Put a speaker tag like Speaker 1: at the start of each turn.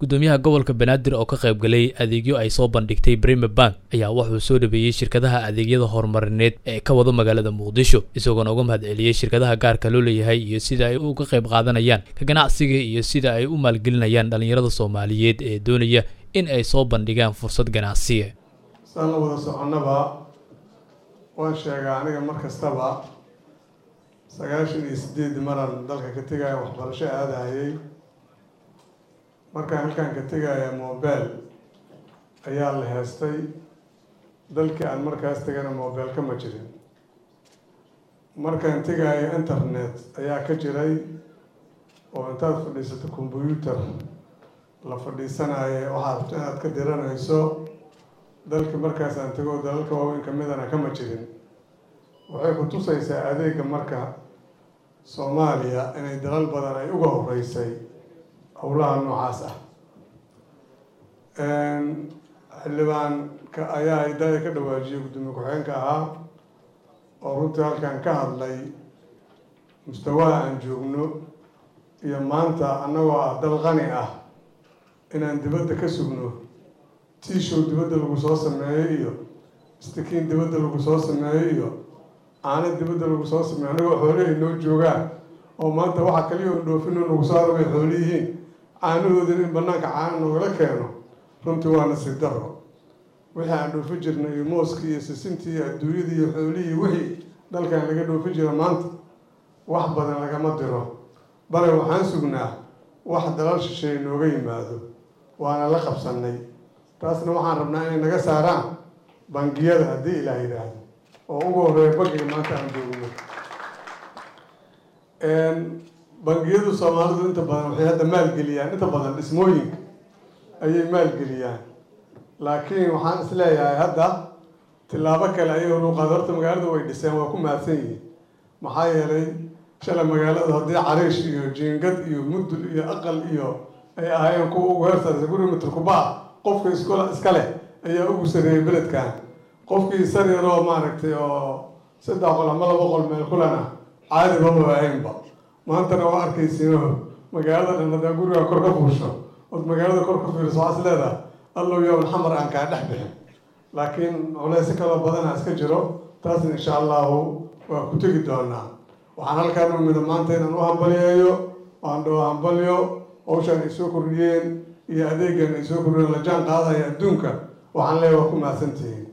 Speaker 1: gudoomiyaha gobolka banaadir oo ka qayb galay adeegyo ay soo bandhigtay brime bank ayaa wuxuu soo dhabeeyey shirkadaha adeegyada horumarineed ee ka wado magaalada muqdisho isagoona uga mahad celiyey shirkadaha gaarka loo leeyahay iyo sida ay uga qayb qaadanayaan ka ganacsiga iyo sida ay u maalgelinayaan dhallinyarada soomaaliyeed ee doonaya in ay soo bandhigaan fursad ganacsiya
Speaker 2: saan la wada soconnaba waan sheegaa aniga mar kastaba sagaashan iyo sideed maran dalka ka tegaya waxbarasho aadahayay markaan halkaan ka tegaya mobile ayaa la heestay dalkii aan markaas tegana mobile kama jirin markaan tegaya internet ayaa ka jiray oo intaad fadhiisato combyuutar la fadhiisanaayo waxaad rabto inaad ka diranayso dalka markaas aan tego dalalka waaweyn kamidana kama jirin waxay ku tusaysaa adeega marka soomaaliya inay dalal badan ay uga horeysay howlaha noocaas ah xildhibaanka ayaa idaya ka dhawaajiyay gudoomiye ku-xigeenka ahaa oo runtii halkan ka hadlay mustawaha aan joogno iyo maanta annagoo ah dal qani ah inaan dibadda ka sugno tiishow dibadda lagu soo sameeyo iyo istakiin dibadda lagu soo sameeyo iyo caano dibadda lagu soo sameeyo annagoo xoolahay noo joogaan oo maanta waxa kaliya oo dhoofino nagu soo arabay xooliyihiin caanahoodin in banaanka caana noogala keeno runtii waa nasiib daro wixii aan dhoofi jirnay iyo mooskii iyo sisintii iyo adduunyadii iyo xoolihii wixii dalkan laga dhoofi jira maanta wax badan lagama diro bale waxaan sugnaa wax dalal shisheeye nooga yimaado waana la qabsanay taasna waxaan rabnaa inay naga saaraan bangiyada haddii ilaah yidhaahdo oo ugu horeeya bangiga maanta aan joogno bangiyadu soomaalidu inta badan waxay hadda maalgeliyaan inta badan dhismooyinka ayay maalgeliyaan laakiin waxaan is leeyahay hadda tillaabo kale ayay ruuqaad horta magaalada way dhiseen waa ku mahadsan yihiin maxaa yeelay shalay magaaladu haddii cariish iyo jiingad iyo mudul iyo aqal iyo ay ahaayeen kuwa ugu heersaarsa guri mitrkubaa qofka iskula iska leh ayaa ugu sareeyay beledkan qofkii sariroo maaragtay oo saddex qol ama laba qol meel kulana caadiba ma ahaynba maantana waa arkaysiino magaalada dhan haddaa gurigaa kor ka fuusho ood magaalada kor ka fiiriso waxaas leedahay allow yowm xamar aan kaa dhex bixin laakiin culaysi kaloo badana iska jiro taasna insha allahu waa ku tegi doonaa waxaan halkaan umida maanta inaan u hambaliyeeyo waan dhoo hambalyo hawshaan ay soo kordhiyeen iyo adeegan ay soo kordhiyeen la jaan qaadaya adduunka waxaan leeyahay waa ku mahadsantihiin